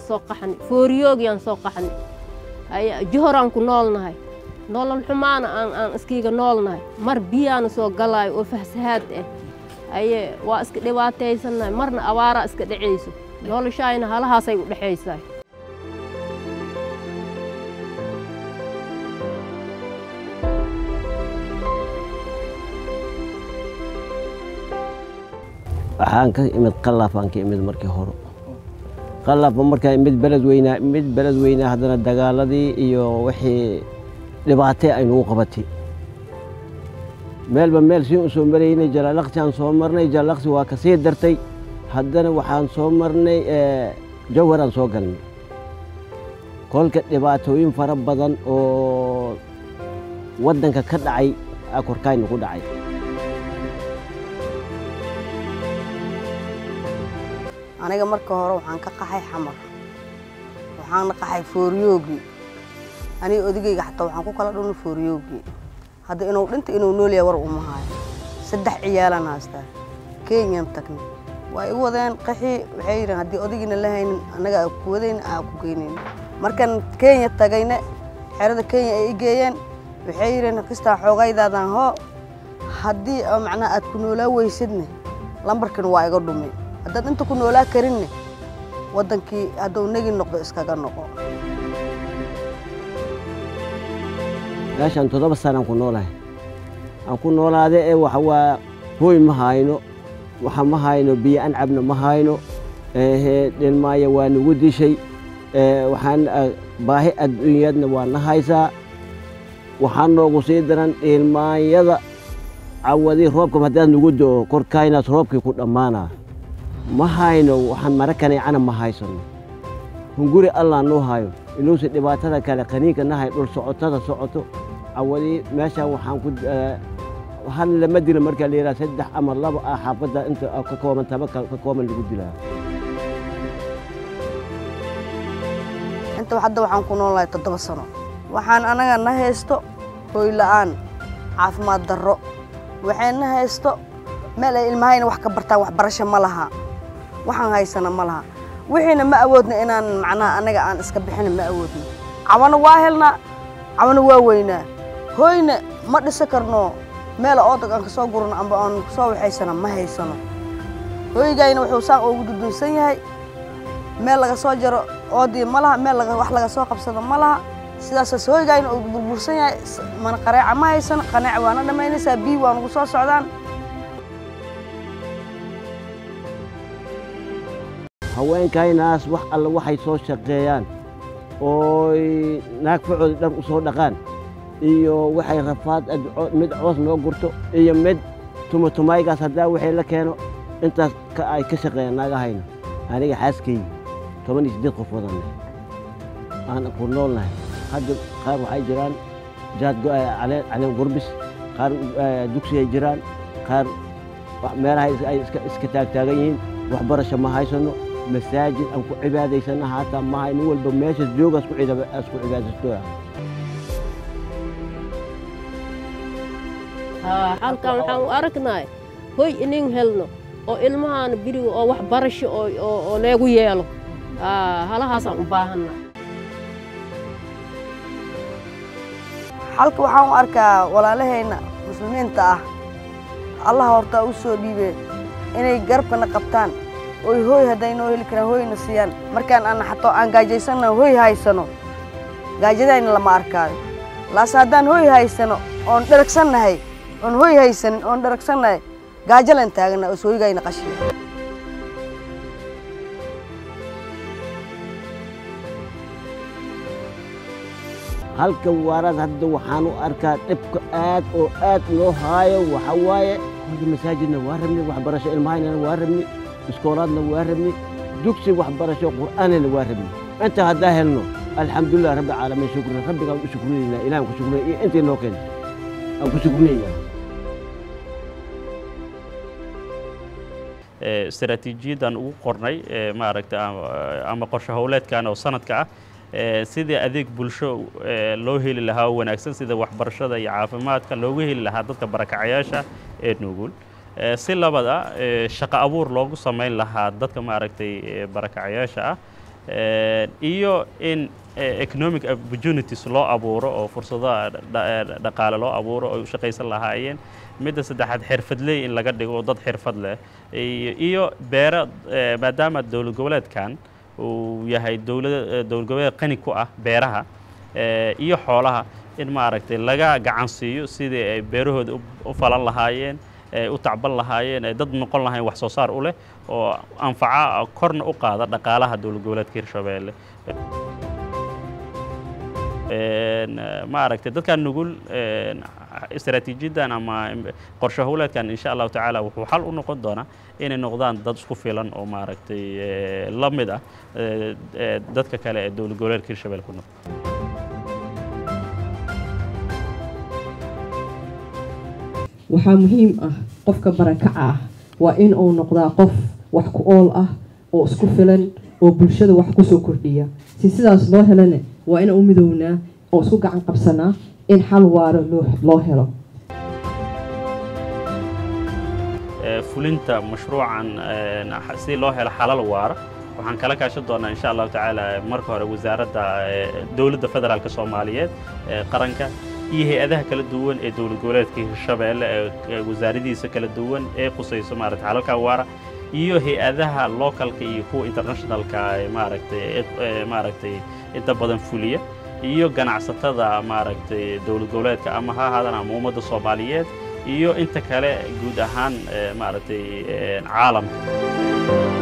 ka soo qaxni fooriyoogyaan soo qaxni haye johoraan ku noolnahay nolol xumaana aan aan iskiiga noolnahay mar biyaana soo galaayo oo fahsahaad ah haye waa iska dhibaataysannahay marna abaaraa iska dhacayso noloshaayna halahaasay u dhexaysaa waxaan ka imid qalaafaan ka imid markii hore qalaafba markaa imid beled weynaa mid beled weynaa haddana dagaaladii iyo wixii dhibaatay aynugu qabatay meelba meel siin u soo maraynay jalaalaqsiaan soo marnay jalaalaqsi waa ka sii dartay haddana waxaan soo marnay jawharaan soo galnay kolka dhibaatooyin fara badan oo waddanka ka dhacay aa korkaayna ku dhacay aniga marka hore waxaan ka qaxay xamar waxaana qaxay fooriyoogi aniga odigayga xataa waxaan ku kala dhunay fooriyoogi hadda inuu dhinta inuu nool yahay war uma haayo saddex ciyaalaan haystaa kenyaan tagnay waa igu wadeen qaxii waxay yidheen haddii odagiina la haynin annaga aa ku wadayna aa ku geynayna markaan kenya tagayna xerada kenya ay i geeyeen waxay yidheen kistaa xoogaydaadan hoo haddii macnaha aad ku noolaa weysadne lambarkan waa iga dhumay haddaad inta ku noolaa karinne waddankii hadduu negi noqdo iskaga noqo meeshaan toddoba sanaan ku noolahay aan ku noolaade ee waxa waa hooy ma hayno waxa ma hayno biyo an cabna ma hayno dhilmaaya waa nagu dishay waxaan baahi adduunyadna waa na haysaa waxaa noogu sii daran dhilmaanyada cawadii roobka haddaad nagu do'o korkaynaas roobkii ku dhammaanaa ma hayno waxaan mara kaneecana ma haysano hunguri allah noo hayo inuusa dhibaatada kale qaniinka nahay dhul socotada socoto cawadii meeshaan waxaan ku hal lama dilo markaa la yidhaha saddex ama laba ah xaafadda inta ka kooban taba ka kooban lagu dilaa inta hadda waxaan ku noolahay toddoba sano waxaan anaga na haysto hooy la'aan caafimaad darro waxay na haysto meel ay ilmahayna wax ka bartaan waxbarasho ma laha waxaan haysana ma laha wixiina ma awoodna inaan macnaha annaga aan iska bixina ma awoodno cabana waa helnaa cabana waa weynaa hooyna ma dhisa karno meel oodag aan kasoo gurno amba aan kasoo waxaysana ma haysano hooygayna wuxuu saan ugu dudunsan yahay meel laga soo jaro oodii ma laha meel wax laga soo qabsado ma laha sidaasaas hooygayna uu burbursan yahay mana qareeca ma haysano qaneeca waana dhammaynaysaa biyi waa nugu soo socdaan haweenkaynaas wax alle waxay soo shaqeeyaan ooy naag facooda dhar u soo dhaqaan iyo waxay rafaad mid coos noo gurto iyo mid tumatumaygaas haddaa waxay la keeno intaas ay ka shaqeeyaan naagahayna aniga xaaskaygi toban iyo siddeed qof wadanne aan ku noolnahay hadda qaar waxay jiraan jaad caleen gurbis qaar dugsigay jiraan qaar meelaha ay iska taagtaagan yihiin waxbarasho ma haysano masaajid aan ku cibaadaysana haataa maha nin walba meeshaas jooga asku cibaadaysto halkan waxaan u aragnay hoy inin helno oo ilmahaana biriga oo waxbarasho oo leegu yeelo halahaasaan u baahanna xalka waxaan u arkaa walaalahayna muslimiinta ah allah hortaa u soo dhiibeen inay garabkana qabtaan oy hooy hadday noo heli karaan hooyna siiyaan markaan aan xatoo aan gaajaysanna hooy haysano gaajadayna lama arkaayo laase haddaan hooy haysano oon dheragsannahay oon hooy haysanin oon dheragsannahay gaajalan taagana oo sooygayna qashiya halka waaraad hadda waxaan u arkaa dhibka aad oo aad loo haayo waxa waaye horta masaajidna waa rabni waxbarasho ilmahaynana waa rabni iskoolaadna waa rabni dugsi waxbarasho qur'aanana waa rabni inta haddaa helno alxamdulilah rabbi caalamiin shukran rabbigaan u shukrinayna ilahan ku shukrinay iyo intii noo keenta aan ku shukrinaya istaraatiijiyaddan ugu qornay maaragta ama qorshe howleedkan oo sanadka ah sidii adeeg bulsho loo heli lahaa oo wanaagsan sida waxbarashada iyo caafimaadka loogu heli lahaa dadka barakacayaasha ee nugul si labada shaqo abuur loogu samayn lahaa dadka maaragtay barakacayaasha ah iyo in economic opportunities loo abuuro oo fursadaha dhaqaale loo abuuro oo u shaqaysan lahaayeen midda saddexaad xirfadley in laga dhigo oo dad xirfad leh iyo beero maadaama dowlad goboleedkan uu yahay dowlad dowlad goboleed qani ku ah beeraha iyo xoolaha in maaragtay laga gacan siiyo sidii ay beerahooda u falan lahaayeen u tacban lahaayeen ay dad noqon lahayn wax soo saar u leh oo anfaca korna u qaada dhaqaalaha dowlad goboleedka hirshabeelle maaragtay dadkan nugul istaraatiijiyaddan ama qorshe howleedkan insha allahu tacaala wuxuu xal u noqon doonaa inay noqdaan dad isku filan oo maaragtay la mid ah dadka kale ee dowlad goboleedka hirshabelle ku nool waxaa muhiim ah qofka barakaca ah waa in uu noqdaa qof wax ku ool ah oo isku filan oo bulshada wax kusoo kordhiya si sidaas loo helana waa in u midownaa oo isku gacan qabsanaa in xal waaro loo helo fulinta mashruucan si loo helo xalal waara waxaan kala kaashan doonaa insha allahu tacaala marka hore wasaaradda dowladda federaalk soomaaliyeed qaranka iyo hay-adaha kala duwan ee dowlad goboleedka hirshabeelle ee wasaaradiisa kala duwan ee qusayso maaragtay xalalka waara iyo hay-adaha localka iyo kuwa internationalka maaragtay maaragtay inta badan fuliya iyo ganacsatada maaragtay dowlad goboleedka ama ha ahaadaan ama ummadda soomaaliyeed iyo inta kale guud ahaan maaragtay caalamka